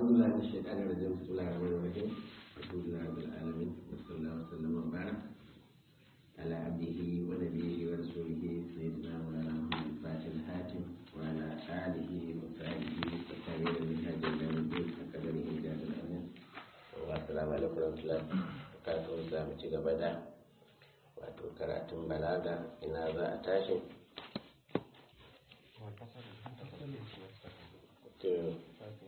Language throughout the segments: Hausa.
أعوذ بالله من الشيطان الرجيم بسم الله الرحمن الرحيم الحمد لله رب العالمين وصلى الله وسلم وبارك على عبده ونبيه ورسوله سيدنا مولانا محمد الفاتح الحاتم وعلى آله وصحبه والتابعين من هذا اليوم الدين وقدره جاد الأمين والسلام عليكم ورحمة الله وبركاته za mu ci gaba da wato karatun balaga ina za a tashi to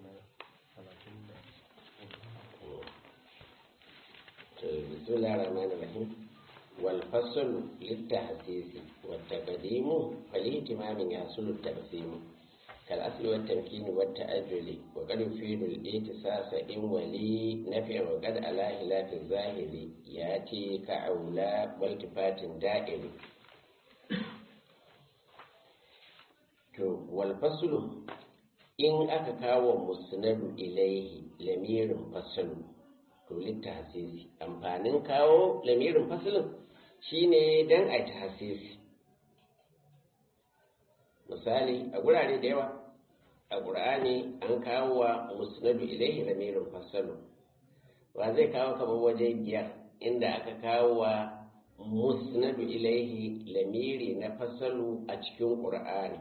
بسم الله الرحمن الرحيم والفصل للتحسيس والتقديم فالاهتمام يحصل التقسيم كالأصل والتمكين والتأجل وقد يفيد الاتصاص إن ولي نفع وقد على خلاف الظاهر يأتي كأولى والتفات دائر والفصل in aka kawo musnadu ilaihi lamirin fasalu to littahsisi amfanin kawo lamirin fasalin shine dan a tahsisi misali a gurare da yawa a ƙur'ani an kawo wa musnadu ilaihi lamirin fasalu wa zai kawo kamar waje biyar inda aka kawo wa musnadu ilaihi lamiri na fasalu a cikin ƙur'ani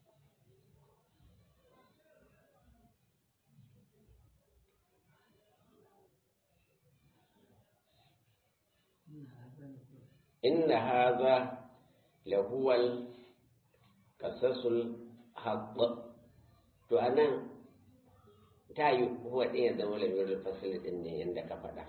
inna haza lahuwal kasasul haƙƙ to a nan ta yi huwa ɗin ya zama lamirin fasili ɗin ne yadda ka faɗa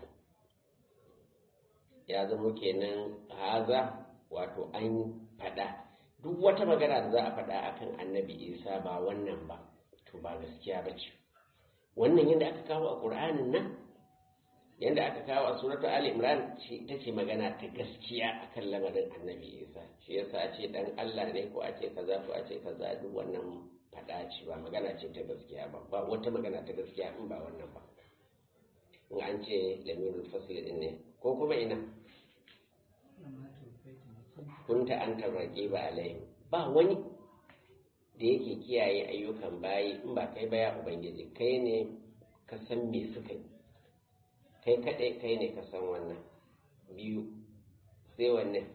ya zama kenan haza wato an faɗa duk wata magana da za a faɗa akan annabi isa ba wannan ba to ba gaskiya ba ce wannan yadda aka kawo a ƙur'anin nan yadda aka kawo a suratu ali imran ta ce magana ta gaskiya akan lamarin annabi isa shi yasa a ce dan allah ne ko a ce kaza ko a ce kaza duk wannan faɗa ce ba magana ce ta gaskiya ba ba wata magana ta gaskiya in ba wannan ba in an ce lamirul fasli din ne ko kuma ina kunta an tarrake ba alai ba wani da yake kiyaye ayyukan bayi in ba kai ba ya ubangiji kai ne ka san me suka yi kai kaɗai kai ne ka san wannan biyu sai wannan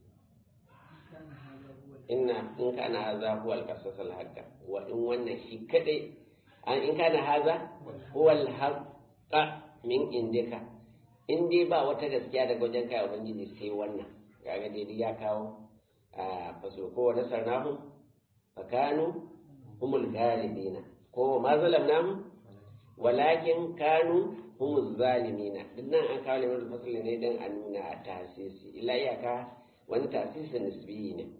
inna in kana haza huwa al-qasas al-haqqa wa in wannan shi kaɗai an in kana haza huwa al-haqqa min indika in dai ba wata gaskiya daga wajen kai ubangiji sai wannan kaga dai ya kawo a faso ko wani sarnahu fakanu humul galibina ko ma zalamnahu walakin kanu humu zalimina duk nan an kawo limar fasali ne don a nuna a tasisi ila iyaka wani tasisi nisbiyi ne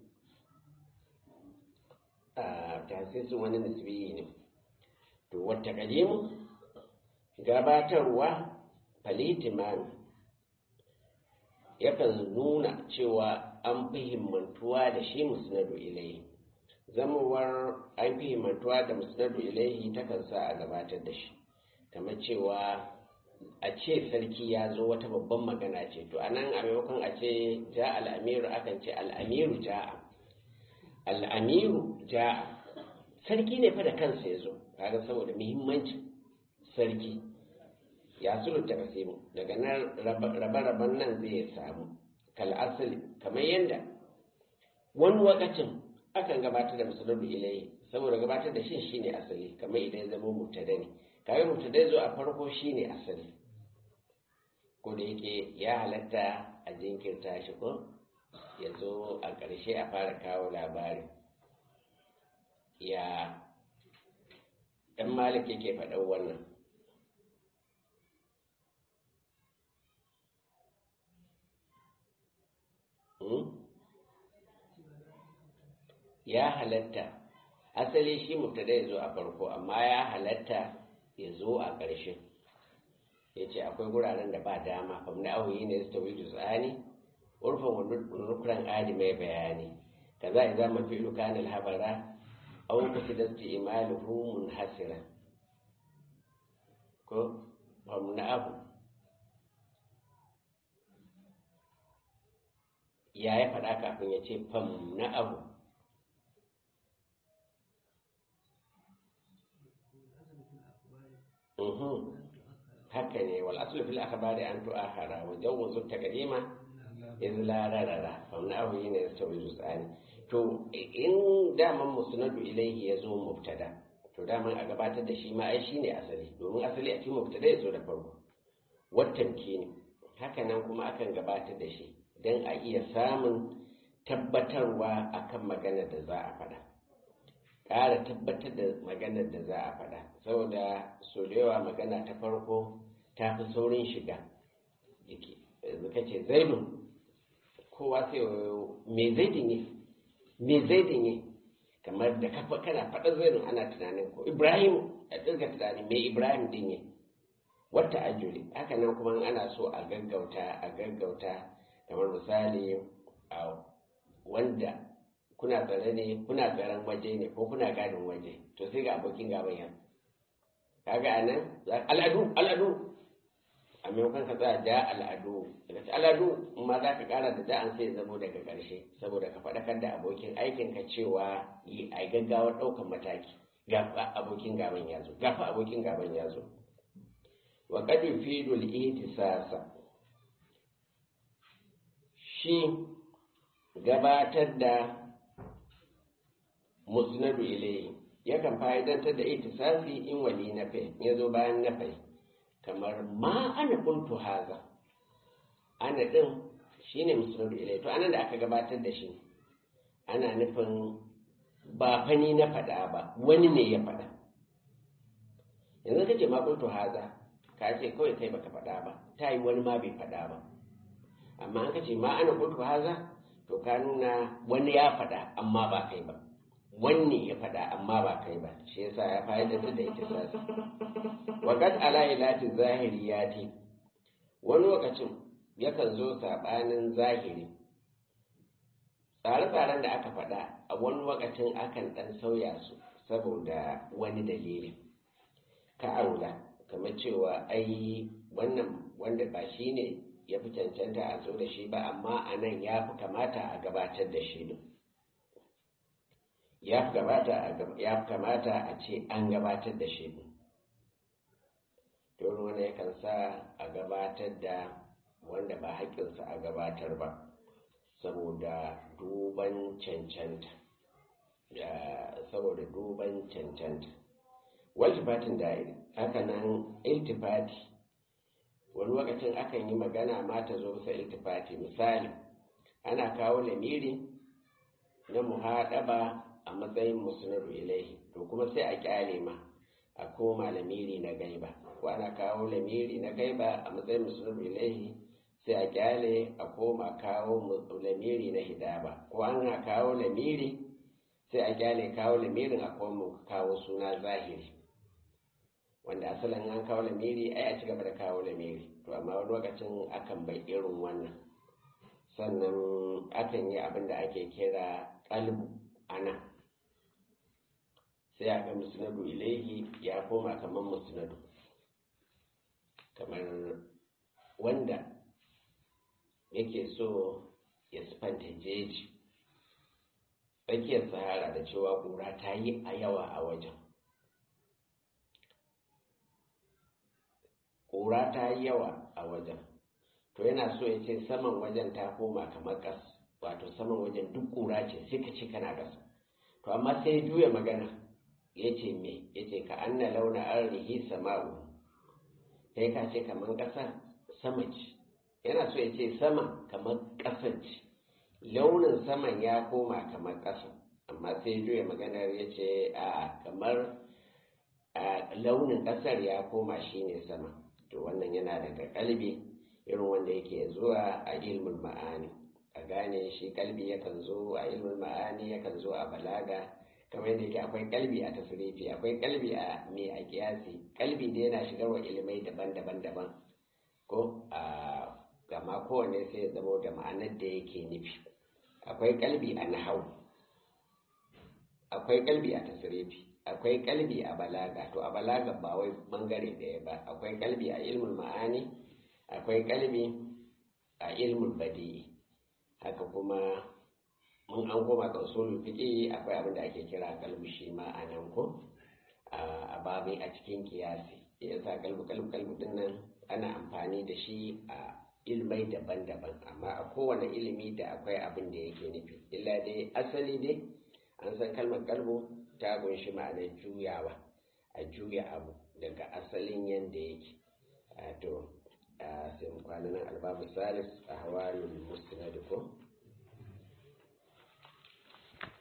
a tasisin wani nisbiyi ne to wata kadimu gabatarwa falitimani yakan nuna cewa an fi himmantuwa da shi musnadu ilai zamawar an fi himmantuwa da musnadu ilaihi takan sa a gabatar da shi kamar cewa a ce sarki ya zo wata babban magana ce to a nan a maimakon a ce ja al'amiru akan ce al'amiru ja'a al'amiru ja'a sarki ne fa da kansa ya zo kaga saboda muhimmancin sarki ya sulunta kasimu daga nan rabe-raben nan zai samu kal asali kamar yadda wani wakacin akan gabatar da musulun ilai saboda gabatar da shi shine asali kamar idan ya zama mutada ne kaga mutada zo a farko shine asali ko da yake ya halatta a jinkirta shi ko ya zo a ƙarshe a fara kawo labari ya ɗan malik yake faɗan wannan ya halatta asali shi mubtada ya zo a farko amma ya halatta ya zo a ƙarshe ya ce akwai guraren da ba dama fam na auyi ne su tawi juz'ani urfan nukuran adi mai bayani kaza idza ma fi'lu kana al-habara aw qasida isti'maluhu munhasira ko fam na abu ya ya faɗa kafin ya ce fam na abu mhm haka ne wal aslu fil akhbari an tu'akhara wa jawwazu taqdima iz la rarara fa na ahu yana yastawi tsani to in daman musnadu ilayhi yazo mubtada to daman a gabatar da shi ma ai shine asali domin asali a cikin mubtada yazo da farko wattan ne haka nan kuma akan gabatar da shi dan a iya samun tabbatarwa akan maganar da za a faɗa ƙara tabbatar da maganar da za a faɗa saboda so da yawa magana ta farko ta fi saurin shiga jiki yanzu ka ce zaidun kowa sai me zaidin yi me zaidin yi kamar da kafa kana faɗa zaidun ana tunanin ko ibrahim a ɗirga tunani me ibrahim din yi wata ajuli haka nan kuma ana so a gaggauta a gaggauta kamar misali a wanda kuna tsare ne kuna tsaren waje ne ko kuna gadin waje to sai ga abokin gaban yan kaga anan al'adu al'adu a maimakon ka tsaya ja al'adu daga ci al'adu ma za ka kara da da'an sai zamo daga ƙarshe saboda ka faɗakar da abokin aikin ka cewa yi a gaggawa ɗaukan mataki gafa abokin gaban ya zo gafa abokin gaban ya zo wa qad yufidu al-ihtisasa shi gabatar da musnadu ilayhi yakan fa'idantar da itisasi in wali na fai ya zo bayan na fai kamar ma ana kuntu haza ana din shine musnadu ilayhi to anan da aka gabatar da shi ana nufin ba fani na faɗa ba wani ne ya faɗa yanzu ka ce ma kuntu haza ka ce kawai kai baka faɗa ba ta yi wani ma bai faɗa ba amma an ka ce ma ana kuntu haza to ka nuna wani ya faɗa amma ba kai ba wanne ya faɗa amma ba kai ba shi yasa ya fa'ida da ita sasa waqad ala ilati zahiriyati wani lokacin yakan zo sabanin zahiri tsare-tsaren da aka faɗa a wani lokacin akan ɗan sauya su saboda wani dalili ka aula kamar cewa ai wannan wanda ba shi ne ya fi cancanta a zo da shi ba amma a nan ya fi kamata a gabatar da shi ne ya fi kamata a ce an gabatar da shi ne don wani yakan sa a gabatar da wanda ba haƙƙinsa a gabatar ba saboda duban cancanta saboda duban cancanta waltifatin da'iri haka nan iltifati wani lokacin akan yi magana ma ta zo bisa iltifati misali ana kawo lamiri na muhaɗaba a matsayin musnadu ilaihi to kuma sai a kyale ma a koma lamiri na gaiba ko ana kawo lamiri na gaiba a matsayin musnadu ilaihi sai a kyale a koma kawo lamiri na hidaba ko ana kawo lamiri sai a kyale kawo lamirin a koma kawo suna zahiri wanda asalin an kawo lamiri ai a ci gaba da kawo lamiri to amma wani lokacin akan bai irin wannan sannan akan yi abin da ake kira kalbu ana sai a ga musnadu ilaihi ya koma kamar musnadu kamar wanda yake so ya sifanta jeji tsakiyar sahara da cewa ƙura ta yi a yawa a wajen ƙura ta yi yawa a wajen to yana so ya ce saman wajen ta koma kamar ƙas wato saman wajen duk ƙura ce sai ka ce kana ƙasa to amma sai juya magana ya ce me ya ce ka anna launa arrihi sama'u kai ka ce kamar ƙasa sama ce yana so ya ce sama kamar ƙasa ce launin saman ya koma kamar ƙasa amma sai juya maganar ya ce a kamar launin ƙasar ya koma shine sama to wannan yana daga kalbi irin wanda yake zuwa a ilmin ma'ani a gane shi kalbi yakan zo a ilmin ma'ani yakan zo a balaga kamar yadda yake akwai kalbi a tasirifi akwai kalbi a mai a kiyasi kalbi da yana shigar wa ilimai daban-daban daban ko a gama kowane sai ya zama da ma'anar da yake nufi akwai kalbi a nahau akwai kalbi a tasirifi akwai kalbi a balaga to a balaga ba wai bangare ɗaya ba akwai kalbi a ilmin ma'ani akwai kalbi a ilmin badi'i haka kuma mun an koma ga usulul fiqi akwai abin da ake kira kalbi shi ma a nan ko a babi a cikin kiyasi ya sa kalbu kalbu kalbu din nan ana amfani da shi a ilmai daban-daban amma a kowane ilimi da akwai abin da yake nufi illa dai asali dai an san kalmar kalbu ta kunshi ma'anar juyawa a juya abu daga asalin yadda yake to sai mu kwana nan albabu salis a hawalin musnad ko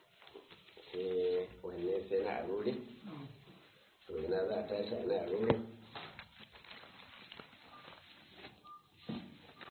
sai wanne sai na arure to ina za a tashi na arure